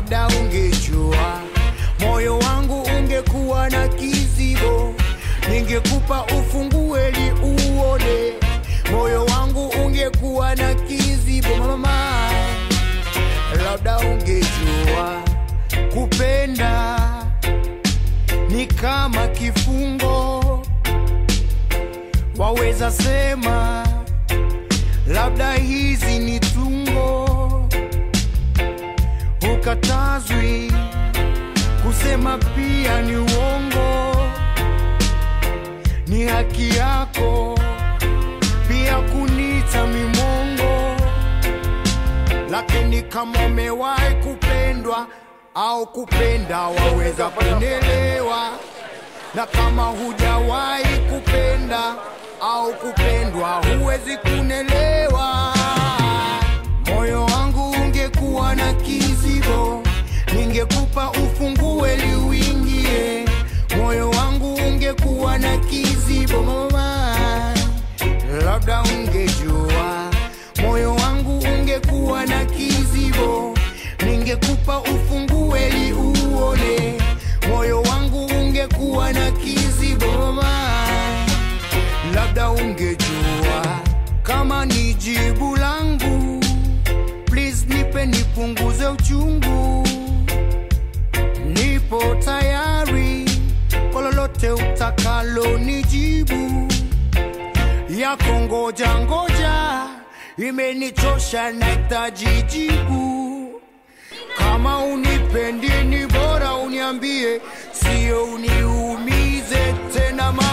labda ungejua moyo wangu ungekuwa na kizibo, ningekupa ufungue ili uone. Moyo wangu ungekuwa na kizibo mama, labda ungejua kupenda ni kama kifungo, waweza sema labda hizi ni tungo, ukatazwi kusema pia ni uongo, ni haki yako pia kunita mimongo, lakini kama umewahi kupendwa au kupenda, waweza kunielewa, na kama hujawahi kupenda au kupendwa, huwezi kunelewa. Moyo wangu ungekuwa na kizibo, ningekupa ufungue ili uingie. Moyo wangu ungekuwa na kizibo mama, labda ungejua. Moyo wangu ungekuwa na kizibo, ningekupa ufungue ili uone. Moyo wangu ungekuwa na kizibo mama, labda ungejua kama ni jibu langu. Please nipe nipunguze uchungu, nipo tayari kwa lolote utakalo nijibu. Yako ngoja ngoja imenichosha, nahitaji jibu. Kama unipendi ni bora uniambie, sio uniumize tena ma